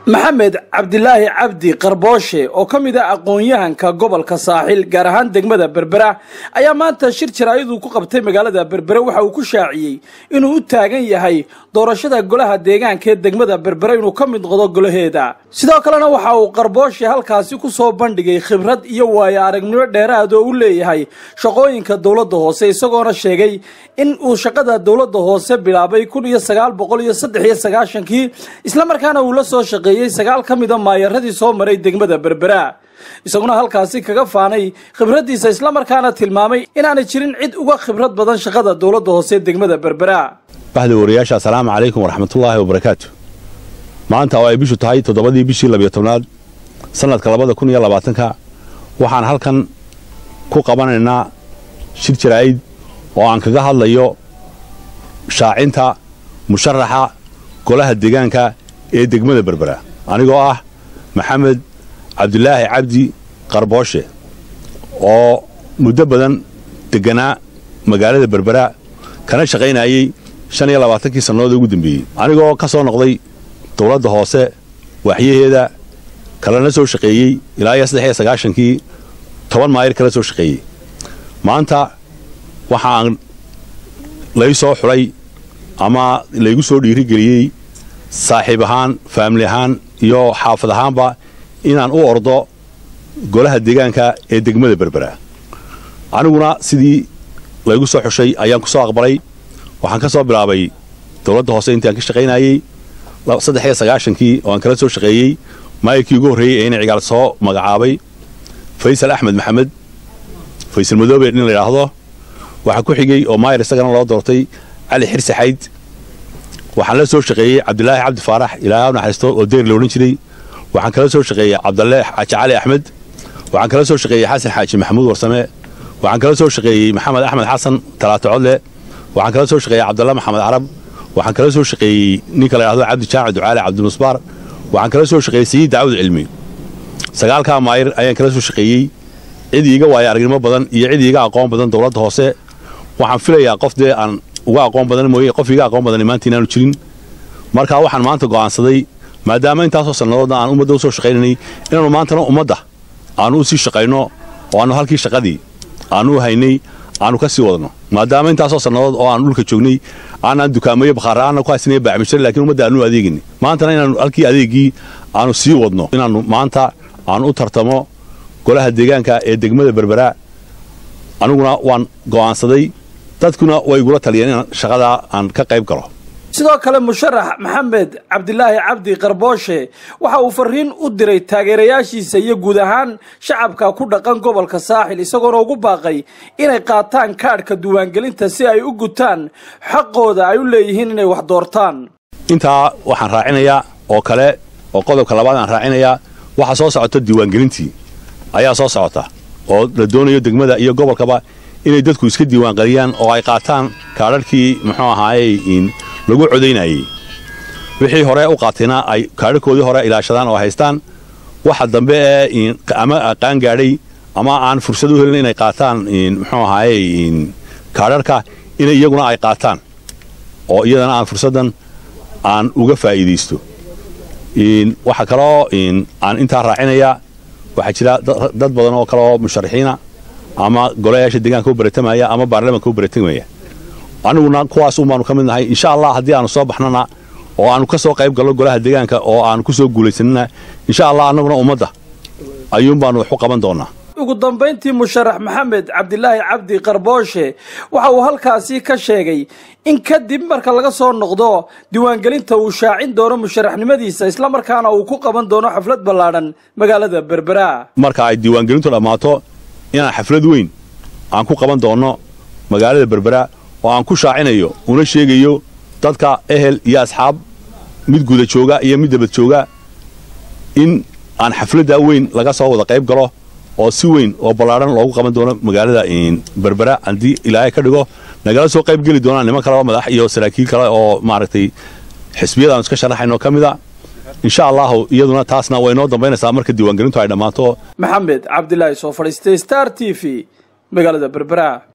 maxamed cabdilaahi cabdi qarbooshe oo ka mid ah aqoon-yahanka gobolka saaxil gaar ahaan degmada berbera ayaa maanta shir jaraa'iduu ku qabtay magaalada berbere waxa uu ku shaaciyey inuu u taagan yahay doorashada golaha deegaanka ee degmada berbere inuu ka mid noqdo golaheeda sidoo kalena waxa uu qarbooshe halkaasi ku soo bandhigay khibrad iyo waayo aragnimo dheeraad oo u leeyahay shaqooyinka dowladda hoose isagoona sheegay in uu shaqada dowladda hoose bilaabay kun iyo sagaal boqol iyo saddex iyo sagaashankii islamarkaana uu la soo shaqeeyey sagaal ka mida maayaradii soo maray degmada berbera isaguna halkaasi kaga faanay khibraddiisa islamarkaana tilmaamay inaanay jirin cid uga khibrad badan shaqada dowladda hoose ee degmada berbera baxda wariyaasha assalaamu calaykum waraxmatullaahi wabarakaatu maanta oo ay bishu tahay toddobadii bishii labiyo tobnaad sannadka labada kun iyo labaatanka waxaan halkan ku qabanaynaa shir jaraa'id oo aan kaga hadlayo shaacinta musharaxa golaha deegaanka ee degmada berbera anigoo ah maxamed cabdilaahi cabdi qarbooshe oo muddo badan degganaa magaalada berbera kana shaqaynayey shan iyo labaatankii sannadood ugu dambeeyey anigoo ka soo noqday dowladda hoose waaxyaheeda kalena soo shaqeeyey ilaa iyo saddex iyo sagaashankii toban maayir kala soo shaqeeyey maanta waxaan lay soo xulay ama laygu soo dhiirigeliyey saaxiib ahaan faamili ahaan iyo xaafad ahaanba inaan u ordo golaha deegaanka ee degmada berbera aniguna sidii laygu soo xushay ayaan ku soo aqbalay waxaan ka soo bilaabay dowladda hoose intii aan ka shaqaynayey saddex iyo sagaashankii oo aan kala soo shaqeeyey maayirkii ugu horreeyey ee ina cigaal soo magacaabay faysal axmed maxamed faysal madoobe nin la yidhaahdo waxaa ku xigey oo maayir isagana loo doortay cali xirsi xayd waxaan la soo shaqeeyey cabdilaahi cabdi faarax ilaaha naxariisto oo deyr la odhan jiray waxaan kala soo shaqeeyey cabdalle xaaji cali axmed waxaan kala soo shaqeeyey xasan xaaji maxamuud warsame waxaan kala soo shaqeeyey maxamed axmed xasan talaato codle waxaan kala soo shaqeeyey cabdalle maxamed carab waxaan kala soo shaqeeyey ninka la yidhahdo cabdi jaamac ducaale cabdimusbaar waxaan kala soo shaqeeyey sayid daawud cilmi sagaalkaa maayir ayaan kala soo shaqeeyey cid iiga waayo aragnimo badan iyo cid iiga aqoon badan dowladda hoose waxaan filayaa qof dee aan uga aqoon badan mooye qof iiga aqoon badan maanta inaanu jirin markaa waxaan maanta go'aansaday maadaama intaasoo sannadoodna aan ummadda u soo shaqaynaynay inaannu maantana ummadda aannu u sii shaqayno oo aannu halkii shaqadii aannu u haynay aannu ka sii wadno maadaama intaasoo sannadood oo aan dhulka joognay aanaan dukaamayo bakhaara'aanna ku haysanaya baacmishar lakiin ummadda aannu adeegaynay maantana inaannu halkii adeegii aannu sii wadno inaannu maanta aannu u tartamo golaha deegaanka ee degmada berbera aniguna waan go'aansaday dadkuna way igula taliyeen in shaqadaa aan ka qayb galo sidoo kale musharax maxamed cabdilaahi cabdi qarbooshe waxa uu fariin u diray taageerayaashiisa iyo guud ahaan shacabka ku dhaqan gobolka saaxil isagoona ugu baaqay inay qaataan kaadhka diiwaangelinta si ay u gutaan xaqooda ay u leeyihiin inay wax doortaan intaa waxaan raacinayaa oo kale oo qodobka labaad aan raacinayaa waxaa soo socota diiwaangelintii ayaa soo socota oo la doonayo degmada iyo gobolkaba inay dadku iska diiwaangeliyaan oo ay qaataan kaadharhkii muxuu ahaayey lagu codaynayey wixii hore u qaatayna ay kaadharkoodii hore ilaashadaan oo haystaan waxa dambe ee ama qaan gaadhay ama aan fursad u helin inay qaataan muxuu ahaayey kaadharka inay iyaguna ay qaataan oo iyadana aan fursaddan aan uga faa'iidaysto waxa kaloo aan intaa raacinayaa waxaa jira dad badan oo kale oo musharaxiina ama golayaasha deegaanka u baratamaya ama baarlamaanka u baratamaya aniguna kuwaas un baanu ka mid nahay insha allah haddii aanu soo baxnana oo aanu ka soo qayb galno golaha deegaanka oo aanu ku soo guulaysanana insha allah annaguna ummadda ayuun baanu wax u qaban doonnaa ugu dambayntii musharax maxamed cabdilaahi cabdi qarbooshe waxa uu halkaasi ka sheegay in kadib marka laga soo noqdo diiwaangelinta uu shaacin doono musharaxnimadiisa islamarkaana uu ku qaban doono xaflad ballaadhan magaalada berbera marka ay diiwaangelintu dhammaato inaan xaflad weyn aan ku qaban doonno magaalada berbera oo aan ku shaacinayo una sheegayo dadka ehel iyo asxaab mid guda jooga iyo mid dabad jooga in aan xafladdaa weyn laga soo wada qayb galo oo si weyn oo ballaadhan loogu qaban doono magaalada berbera haddii ilaahay ka dhigo nagala soo qayb geli doonaan niman kaleba madax iyo saraakiil kale oo maaragtay xisbiyadaanu iska sharaxayno ka mid a insha allahu iyaduna taasna way noo dambaynaysaa marka diiwaangelintu ay dhammaato maxamed cabdilaahi soo fadhiistay star t v magaalada berbera